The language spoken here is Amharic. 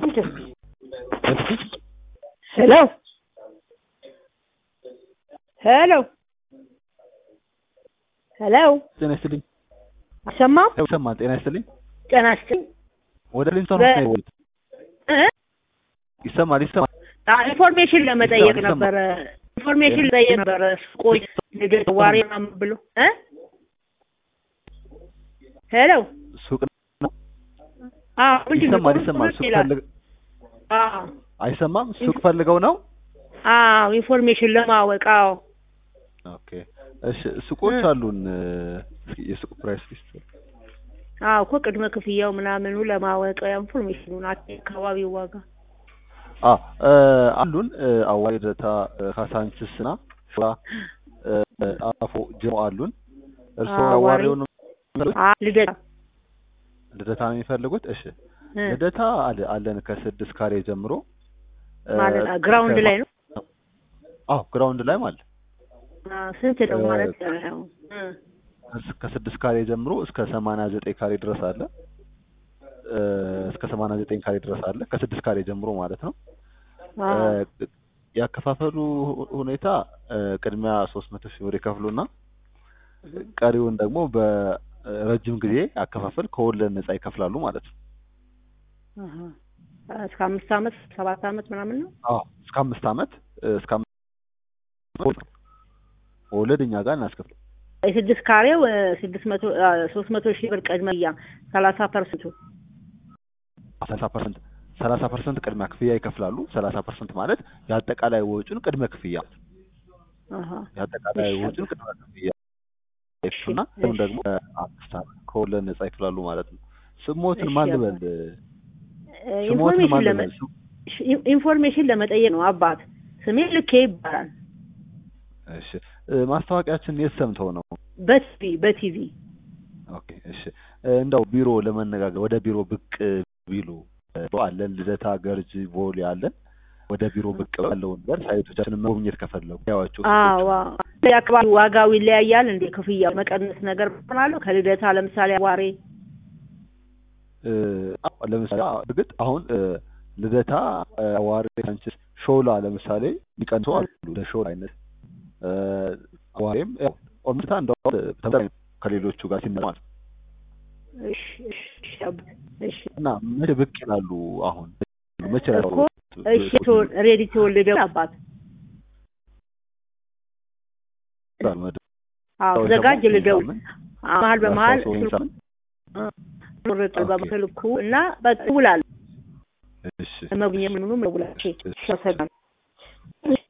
ሄሎ ሄሎ ሄሎ ጤና ይስጥልኝ። አሰማም ይሰማል። ጤና ይስጥልኝ። ጤና ይስጥልኝ ወደ ሊንሰን በ- ነው የደወሉት። እ? ይሰማል ይሰማል። አ- ኢንፎርሜሽን ለመጠየቅ ይሰማል። ነበረ ኢንፎርሜሽን ለመጠየቅ ነበረ ቆይ ልደት ዋሬ ምናምን ብሎ እ ሄሎ ሱቅ አዎ ምንድን ነው? ይሰማል ይሰማል። ሱቅ ይላል። ፈልግ አዎ አይሰማም። ሱቅ ፈልገው ነው። አዎ ኢንፎርሜሽን ለማወቅ አዎ ኦኬ እሺ። ሱቆች እ። አሉን። እስኪ የሱቅ ፕራይስ ሊስት አዎ እኮ ቅድመ ክፍያው ምናምኑ ለማወቅ ኢንፎርሜሽኑን አካባቢው ዋጋ አ እ፣ አሉን እ፣ አዋሪ ደታ ካሳንችስ እና ሸዋ እ፣ አፎ ጅሮ አሉን። እርስዎ አዋሪ። አዋሪውን አ ልደታ ልደታ ነው የሚፈልጉት? እሺ እ፣ ልደታ አለ አለን ከስድስት ካሬ ጀምሮ እ፣ ማለት ነው ግራውንድ ላይ ነው አዎ ግራውንድ ላይ ማለት አ፣ ስንት ነው እ፣ ማለት ነው እ፣ ከስ- ከስድስት ካሬ ጀምሮ እስከ ሰማንያ ዘጠኝ ካሬ ድረስ አለ። እ፣ እስከ ሰማንያ ዘጠኝ ካሬ ድረስ አለ ከስድስት ካሬ ጀምሮ ማለት ነው። አ፣ እ፣ ያከፋፈሉ ሁ- ሁኔታ እ፣ ቅድሚያ ሶስት መቶ ሺህ ብር ይከፍሉና ቀሪውን ደግሞ በረጅም ጊዜ አከፋፈል ከወለድ ነጻ ይከፍላሉ ማለት ነው። አሀ። እስከ አምስት አመት ሰባት አመት ምናምን ነው አዎ እስከ አምስት አመት እ፣ እስከ አምስት ወለድ እኛ ጋር እናስከፍል የስድስት ካሬው እ፣ ስድስት መቶ አ፣ ሶስት መቶ ሺህ ብር ቅድሚያ ሰላሳ ፐርሰንቱ ሰላሳ ፐርሰንት ሰላሳ ፐርሰንት ቅድሚያ ክፍያ ይከፍላሉ። ሰላሳ ፐርሰንት ማለት የአጠቃላይ ወጪውን ቅድመ ክፍያ አሀ። የአጠቃላይ እሺ። ወጪውን ቅድመ ክፍያ ይከፍሉና አሁን ደግሞ አምስት አመት ከወለድ ነጻ ይከፍላሉ ማለት ነው። ስሞትን እሺ፣ ማን አባት። ልበል? እ፣ ስሞትን ኢንፎርሜሽን ማን ለመ ልበል? ስም- ሽ- ኢንፎርሜሽን ለመጠየቅ ነው አባት ስሜ ልኬ ይባላል እሺ እ፣ ማስታወቂያችን የት ሰምተው ነው? በቲቪ በቲቪ ኦኬ እሺ እ፣ እንደው ቢሮ ለመነጋገር ወደ ቢሮ ብቅ ቢሉ እ፣ አለን ልደታ፣ ገርጂ፣ ቦሌ አለን። ወደ ቢሮ ብቅ ያለውን ነገር ሳይቶቻችንን መጎብኘት ከፈለጉ ያዋቸው አዎ አካባቢ ዋጋው ይለያያል እንዴ ክፍያ መቀነስ ነገር ምናለው ከልደታ ለምሳሌ አዋሬ እ፣ አዎ፣ ለምሳሌ አዎ፣ እርግጥ አሁን እ፣ ልደታ፣ እ፣ አዋሪ፣ ሳንችስ፣ ሾላ ለምሳሌ ሊቀንሱ አሉ እንደ ሾላ አይነት እ፣ አዋሬም ያው ኦምታ እንደው ተመሳሳይ ነው ከሌሎቹ ጋር ሲመጣ ማለት ነው። እሺ እሺ እሺ አባት፣ እሺ እና መቼ ብቅ ይላሉ? አሁን መቼ እኮ እሺ ተወል- ሬዲ ተወልደው አባት አዎ ዘጋጅ ልደው መሀል በመሀል ቁርጥ በምስልኩ እና በቃ እውላለሁ እሺ መጉኘ ምኑኑ መውላቼ እሺ። ተሰግናል